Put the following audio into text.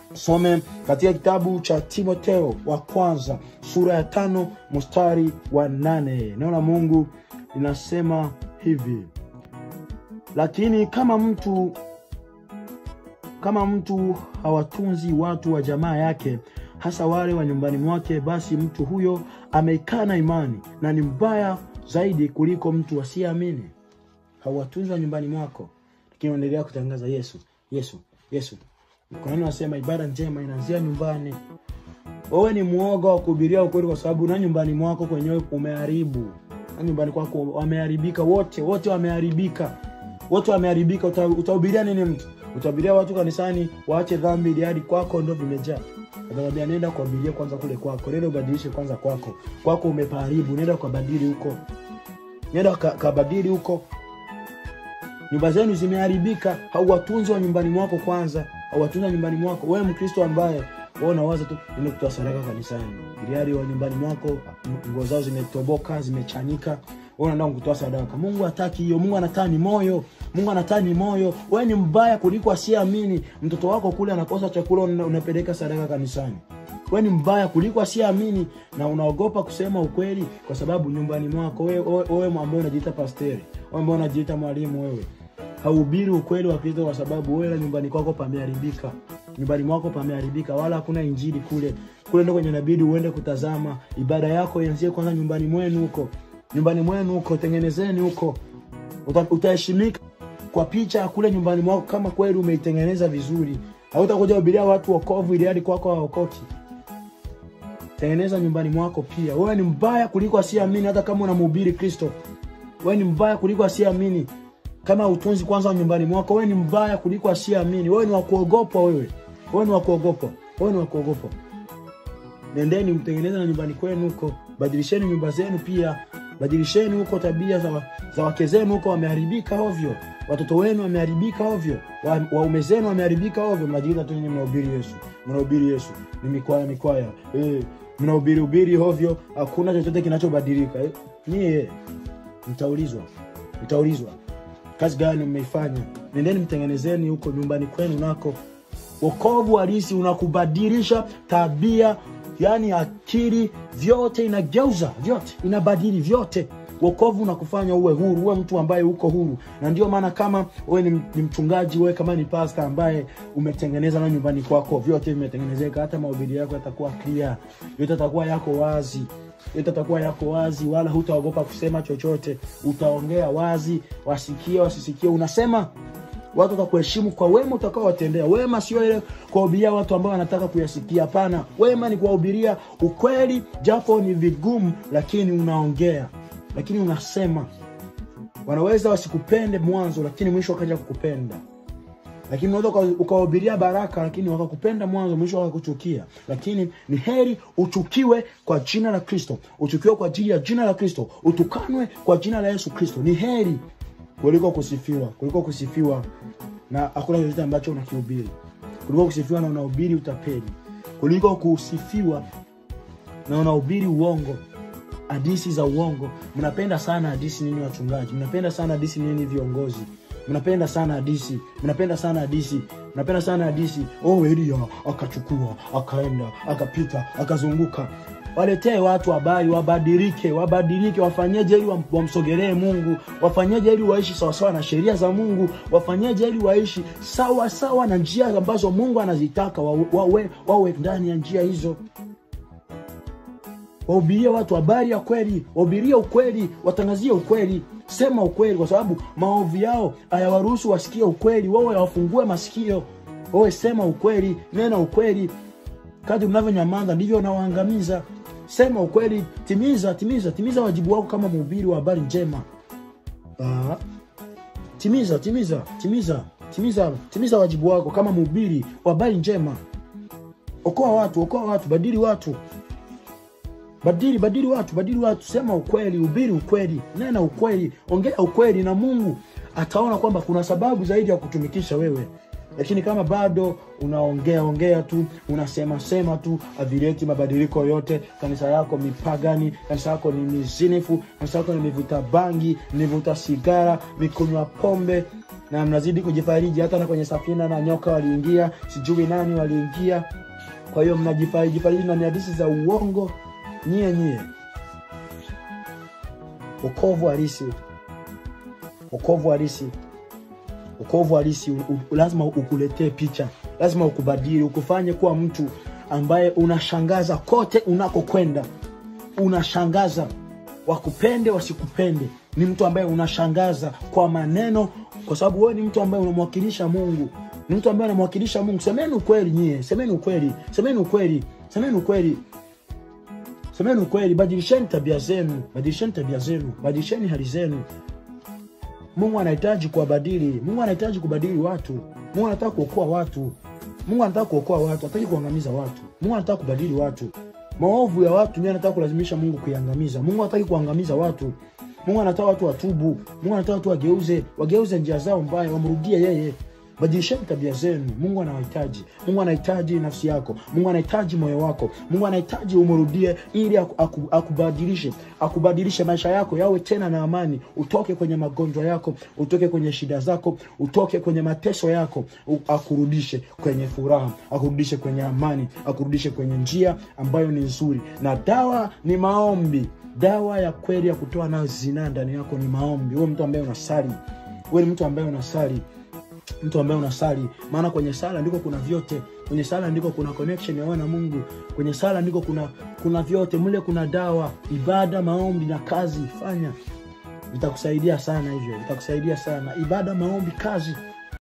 some katika kitabu cha timoteo wa kwanza sura ya tano mstari wa nane neno la mungu linasema hivi lakini kama mtu kama mtu hawatunzi watu wa jamaa yake hasa wale wa nyumbani mwake basi mtu huyo ameikana imani na ni mbaya zaidi kuliko mtu asiyeamini hauwatunzi wa nyumbani mwako lakini unaendelea kutangaza yesu yesu yesu kwa nini wanasema ibada njema inaanzia nyumbani wewe ni mwoga wa kuhubiria ukweli kwa sababu na nyumbani mwako kwenyewe umeharibu na nyumbani kwako wameharibika wote wote wameharibika wote wameharibika Uta- utahubiria nini mtu utahubiria watu kanisani waache dhambi ili hadi kwako ndo vimejaa atakwambia nenda kuabiria kwanza kule kwako nenda ubadilishe kwanza kwako kwako umepaharibu nenda ukabadili huko nenda ka- kabadili huko nyumba zenu zimeharibika hauwatunzi wa nyumbani mwako kwanza hauwatunzi wa nyumbani mwako wewe mkristo ambaye wewe unawaza tu nenda kutoa sadaka kanisani iliari wa nyumbani mwako m- nguo zao zimetoboka zimechanika wewe unaenda kutoa sadaka mungu hataki hiyo mungu anataka ni moyo mungu anataka ni moyo wewe ni mbaya kuliko asiyeamini mtoto wako kule anakosa chakula una- unapeleka sadaka kanisani wewe ni mbaya kuliko asiyeamini na unaogopa kusema ukweli kwa sababu nyumbani mwako wewe wewe- wewe ambaye unajiita pasteri wewe ambaye unajiita mwalimu wewe haubiri ukweli wa kristo kwa sababu wewe nyumbani kwako pameharibika nyumbani mwako pameharibika wala hakuna injili kule kule ndo kwenye inabidi uende kutazama ibada yako ianzie kwanza nyumbani mwenu huko nyumbani mwenu huko tengenezeni huko Uta- utaheshimika kwa picha kule nyumbani mwako kama kweli umeitengeneza vizuri hautakuja hubiria watu wokovu ili hadi kwako hawaokoki tengeneza nyumbani mwako pia wewe ni mbaya kuliko asiyeamini hata kama unamhubiri kristo wewe ni mbaya kuliko asiyeamini kama utunzi kwanza wa nyumbani mwako wewe ni mbaya kuliko asiyeamini wewe ni wakuogopwa wewe wewe ni wakuogopwa wewe ni wakuogopwa nendeni mtengeneze na nyumbani kwenu huko badilisheni nyumba zenu pia badilisheni huko tabia za, wa- za wake zenu huko wameharibika ovyo watoto wenu wameharibika ovyo Wa- waume zenu wameharibika ovyo mnajiita tu nyinyi mnahubiri yesu mnahubiri yesu ni mikwaya mikwaya eh, mnahubiri ubiri ovyo hakuna chochote kinachobadilika eh, nyie mtaulizwa mtaulizwa kazi gani mmeifanya nendeni mtengenezeni huko nyumbani kwenu nako wokovu halisi unakubadilisha tabia yani akili vyote inageuza vyote inabadili vyote wokovu unakufanya uwe huru uwe mtu ambaye uko huru na ndio maana kama wewe ni, ni mchungaji wewe kama ni pasta ambaye umetengeneza na nyumbani kwako vyote vimetengenezeka hata mahubiri yako yatakuwa clear yote yatakuwa yako wazi yote yatakuwa yako wazi wala hutaogopa kusema chochote utaongea wazi wasikie wasisikie unasema watu watakuheshimu kwa wema utakaowatendea wema sio ile kuwahubiria watu ambao wanataka kuyasikia hapana wema ni kuwahubiria ukweli japo ni vigumu lakini unaongea lakini unasema wanaweza wasikupende mwanzo lakini mwisho wakaja kukupenda lakini unaweza uka- ukawahubiria baraka lakini wakakupenda mwanzo mwisho wakakuchukia lakini ni heri uchukiwe kwa jina la kristo uchukiwe kwa ajili ya jina la kristo utukanwe kwa jina la yesu kristo ni heri kuliko kusifiwa kuliko kusifiwa na hakuna chochote ambacho unakihubiri kuliko kusifiwa na unahubiri utapeli kuliko kusifiwa na unahubiri uongo hadisi za uongo mnapenda sana hadisi nini wachungaji mnapenda sana hadisi nini viongozi mnapenda sana hadisi mnapenda sana hadisi mnapenda sana hadisi oh elia akachukua akaenda akapita akazunguka waletee watu habari wabadilike wabadilike wafanyeje ili wam- wamsogelee mungu wafanyeje ili waishi sawasawa na sheria za mungu wafanyeje ili waishi sawa sawa na njia ambazo mungu anazitaka wawe, wawe, wawe ndani ya njia hizo wahubirie watu habari ya kweli wahubirie ukweli watangazie ukweli sema ukweli kwa sababu maovu yao hayawaruhusu wasikie ukweli wawe wafungue masikio wawe sema ukweli nena ukweli kadri unavyonyamaza ndivyo unawaangamiza sema ukweli timiza timiza timiza wajibu wako kama mhubiri wa habari njema ah. timiza timiza timiza timiza timiza wajibu wako kama mhubiri wa habari njema okoa watu okoa watu badili watu badili badili watu badili watu sema ukweli ubiri ukweli nena ukweli ongea ukweli na mungu ataona kwamba kuna sababu zaidi ya kutumikisha wewe lakini kama bado unaongea ongea tu unasema sema tu avileti mabadiliko yote kanisa yako mipagani kanisa yako ni mizinifu kanisa yako ni mivuta bangi mivuta sigara mikunywa pombe na mnazidi kujifariji hata na kwenye safina na nyoka waliingia sijui nani waliingia kwa hiyo mnajifariji fariji na ni hadithi za uongo nyie nyie ukovu halisi ukovu halisi ukovu halisi u- u- lazima ukuletee picha lazima ukubadili ukufanye kuwa mtu ambaye unashangaza kote unakokwenda unashangaza wakupende wasikupende ni mtu ambaye unashangaza kwa maneno kwa sababu wewe ni mtu ambaye unamwakilisha mungu ni mtu ambaye anamwakilisha mungu semeni ukweli nyie semeni ukweli semeni ukweli semeni ukweli semeni ukweli badilisheni tabia zenu badilisheni tabia zenu badilisheni hali zenu mungu anahitaji kuwabadili mungu anahitaji kubadili watu mungu anataka kuokoa watu mungu anataka kuokoa watu hataki kuangamiza watu mungu anataka kubadili watu maovu ya watu ndio anataka kulazimisha mungu kuiangamiza mungu hataki kuangamiza watu mungu anataka watu watubu mungu anataka watu wageuze wageuze njia zao mbaya wamrudie yeye badilisheni tabia zenu mungu anawahitaji mungu anahitaji nafsi yako mungu anahitaji moyo wako mungu anahitaji umrudie ili aku, aku, akubadilishe akubadilishe maisha yako yawe tena na amani utoke kwenye magonjwa yako utoke kwenye shida zako utoke kwenye mateso yako u, akurudishe kwenye furaha akurudishe kwenye amani akurudishe kwenye njia ambayo ni nzuri na dawa ni maombi dawa ya kweli ya kutoa nayo zinaa ndani yako ni maombi huwe mtu ambaye unasali huwe ni mtu ambaye unasali mtu ambaye unasali maana kwenye sala ndiko kuna vyote kwenye sala ndiko kuna connection ya wewe na mungu kwenye sala ndiko kuna kuna vyote mle kuna dawa ibada maombi na kazi fanya vitakusaidia sana hivyo vitakusaidia sana ibada maombi kazi